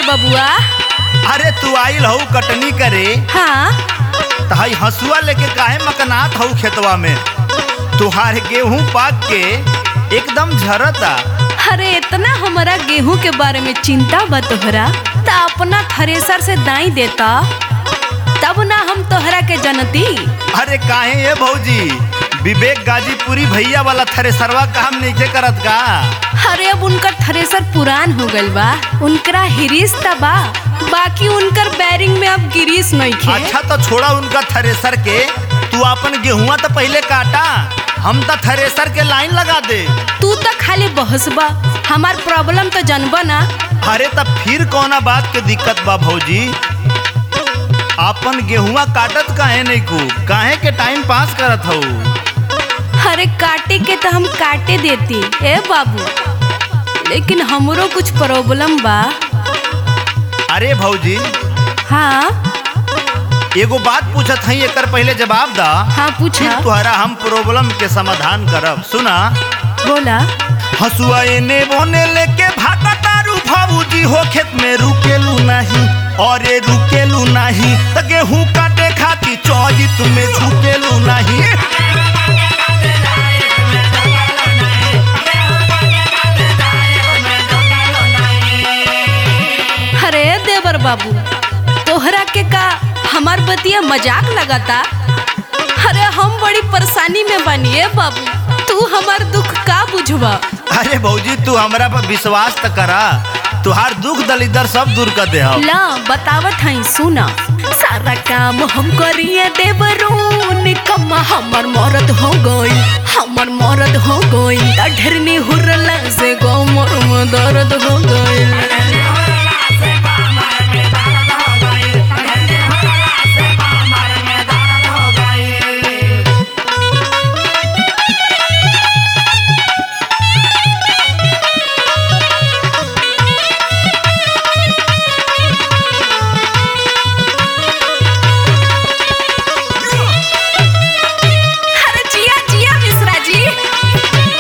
बबुआ अरे तू आइल हऊ कटनी करे हाँ तहाई हसुआ लेके काहे मकनात हऊ खेतवा में तुहार गेहूं पाक के एकदम झरता अरे इतना हमारा गेहूं के बारे में चिंता बा तोहरा त अपना थ्रेसर से दाई देता तब ना हम तोहरा के जनती अरे काहे ये भौजी विवेक गाजीपुरी भैया वाला थ्रेसरवा काम नहीं करत का अरे अब उनकर थ्रेसर पुरान हो गइल बा उनकरा हिरीस त बा बाकी उनकर बैरिंग में अब गिरीस नहीं खे अच्छा तो छोड़ा उनका थ्रेसर के तू अपन गेहुआ तो पहले काटा हम तो थ्रेसर के लाइन लगा दे तू तो खाली बहसबा हमार प्रॉब्लम तो जनबा ना अरे तब फिर कौना बात के दिक्कत बा भौजी अपन गेहुआ काटत काहे नहीं को काहे के टाइम पास करत हऊ अरे काटे के तो हम काटे देती ए बाबू लेकिन हमरो कुछ प्रॉब्लम बा अरे भौजी हाँ एगो बात पूछत हई एकर पहले जवाब दा हाँ फिर पूछा तुहरा हम प्रॉब्लम के समाधान करब सुना बोला हसुआ एने बोने लेके भागा तारू भाऊजी हो खेत में रुकेलू नहीं और ये रुकेलू नहीं त गेहूं काटे खाती चौजी तुम्हें झुकेलू नहीं अरे देवर बाबू तोहरा के का हमार बतिया मजाक लगाता अरे हम बड़ी परेशानी में बनिए बाबू तू हमार दुख का बुझवा अरे भौजी तू हमरा पर विश्वास त करा तुहार दुख दलिदर सब दूर कर दे हम ला बतावत हई सुना सारा काम हम करिए देवरून कम्मा हमर मरद हो गई हमर मरद हो गई ढेरनी हुरला से गोमर में दर्द हो गई अरे जिया जिया मिश्रा जी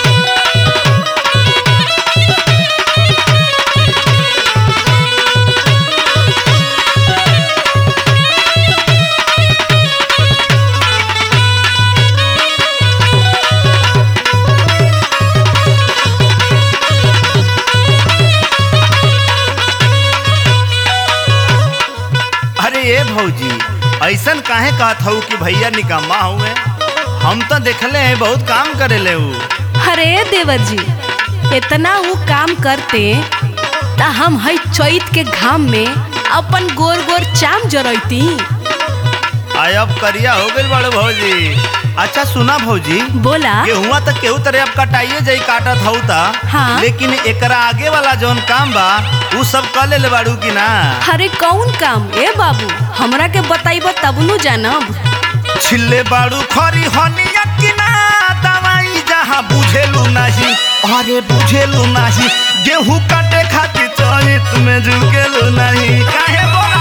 अरे ये भौजी ऐसन काहे कहत हऊ कि भैया निकम्मा हुए हम तो देखले हैं बहुत काम करे ले ऊ अरे देवर जी इतना वो काम करते ता हम हई चैत के घाम में अपन गोर गोर चाम जरैती आय अब करिया हो गइल बड़े भौजी अच्छा सुना भौजी बोला गेहुआ तक केहू तरह अब कटाइए जाई काटत हऊ ता हाँ। लेकिन एकरा आगे वाला जौन काम बा ऊ सब कर ले बाड़ू की ना अरे कौन काम ए बाबू हमरा के बताइब तब नु जानब छिल्ले बाड़ू खरी हनिया की ना दवाई जहाँ बुझेलू नहीं अरे बुझेलू नहीं गेहूं काटे खातिर चरित में झुकेलू नहीं काहे बोला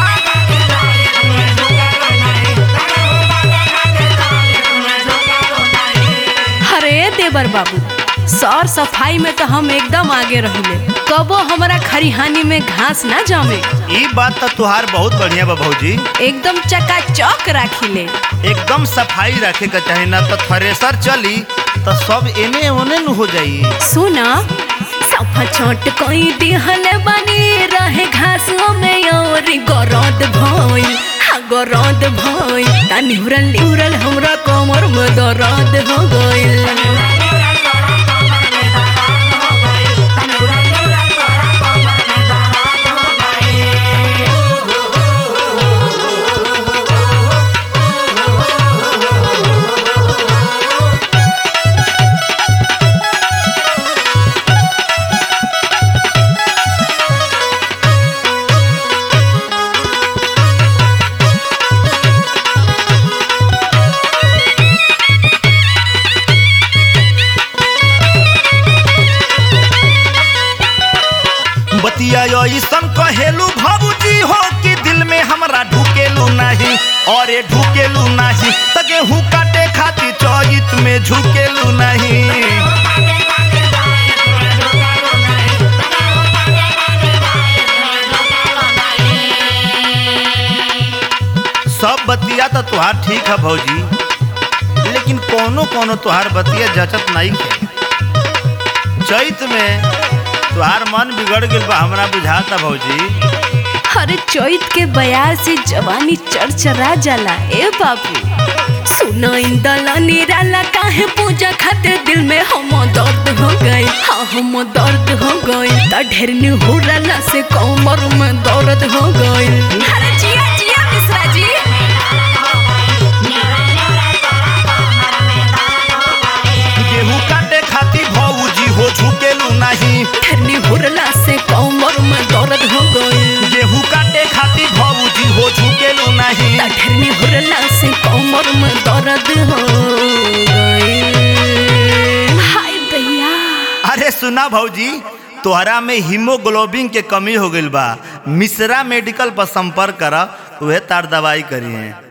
अरे देवर बाबू सौर सफाई में तो हम एकदम आगे रहिले कबो हमरा खरिहानी में घास ना जमे ई बात तो तुहार बहुत बढ़िया बा भौजी एकदम चकाचौक राखिले एकदम सफाई रखे के चाही ना तो थ्रेसर चली तो सब एने ओने न हो जाई सुना सफा छोट कोई दिहल बनी रहे घासों में और गरद भइल हाँ गरद भइल ता निहुरल निहुरल हमरा कमर में दर्द हो गइल बतिया ऐसन कहेलू भाबूजी हो कि दिल में हमरा ढुकेलू नहीं और ये ढुकेलू नहीं त गेहूं काटे खातिर चौजित में झुकेलू नहीं तुहार ठीक है भौजी लेकिन कोनो कोनो तुहार बतिया जचत नहीं है चैत में तुहार मन बिगड़ गइल बा हमरा बुझाता भौजी हर चैत के बयार से जवानी चरचरा जाला ए बाबू सुना इंदला निराला काहे पूजा खातिर दिल में हम दर्द हो गए हाँ हम दर्द हो गए त ढेर निहुरला से कमर में दर्द हो गए अरे जिया जिया मिश्रा जी गेहूं काटे खातिर भौजी हो झुकेलू नहीं ढेर निहुरला से कमर में दर्द हो गए गेहूं काटे खातिर भौजी हो झुकेलू नहीं त ढेर निहुरला से कमर में दर्द हो गए हाय दैया अरे सुना भौजी तोहरा में हीमोग्लोबिन के कमी हो गइल बा मिश्रा मेडिकल पर संपर्क कर उहे तार दवाई करी है